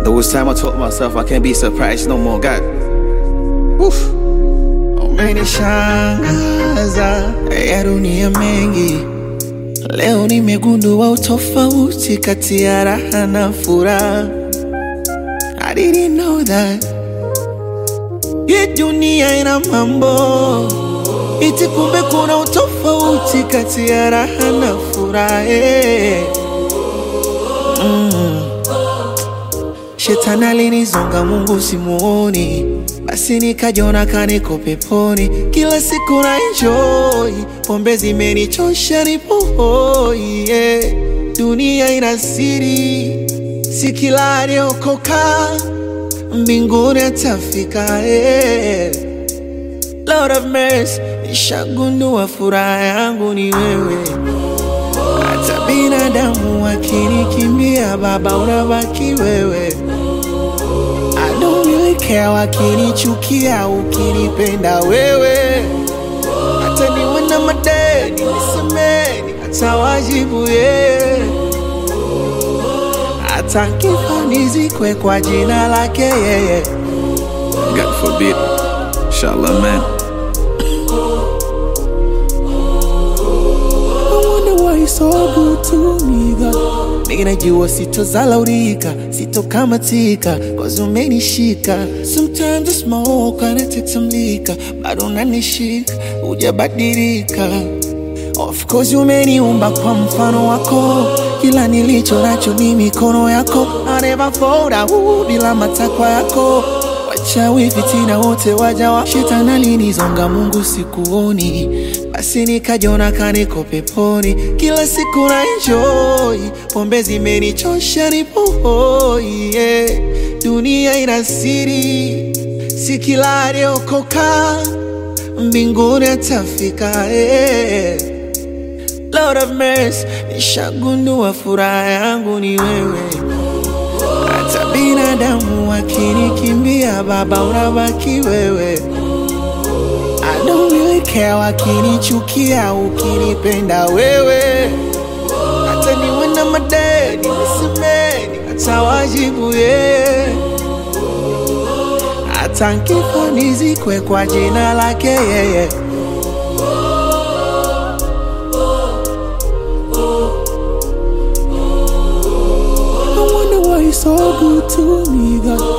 There was time I told myself I can't be surprised no more. God. Woof. Umenishangaza ya dunia mengi. Leo nimegundua utofauti kati ya raha na furaha. I didn't know that. Hii dunia ina mambo iti, kumbe kuna utofauti kati ya raha na furaha. eh. Shetani alinizonga, Mungu simuoni, basi nikajiona kaniko peponi. Kila siku na enjoy, pombe zimenichosha, nipo hoi yeah. Dunia ina siri, si kila aliokoka mbinguni atafika yeah. Lord of mercy, nishagundua furaha yangu ni wewe. Hata binadamu wakinikimbia, Baba unabaki wewe. I don't really care wakinichukia, ukinipenda wewe. Hata niwe na madeni nisemeni, hata wajibu yeah. Hata kifa nizikwe kwa jina lake yeye. God forbid. Inshallah, man. I wonder why you're so good to me, God. Nigga, najua sitozalaurika, sitokamatika, cause umenishika. Sometimes I smoke and I take some liquor, bado unanishika, hujabadilika. Of course umeniumba kwa mfano wako, kila nilicho nacho ni mikono yako. I never fold out bila matakwa yako. Wachawi fitina wote waja wa shetani alinizonga, Mungu sikuoni, basi nikajiona kaniko peponi. Kila siku na enjoy, pombe zimenichosha, nipo hoi yeah. Dunia ina siri, si kila aliokoka mbinguni atafika yeah. Lord of mercy, nishagundua furaha yangu ni wewe. Hata binadamu wakinikimbia, Baba unabaki wewe. I don't really care wakinichukia, ukinipenda wewe. Hata niwe na madeni nisemeni, hata wajibu yeah. Hata nkifa nizikwe kwa jina lake yeye. I wonder why you're so good to me, God.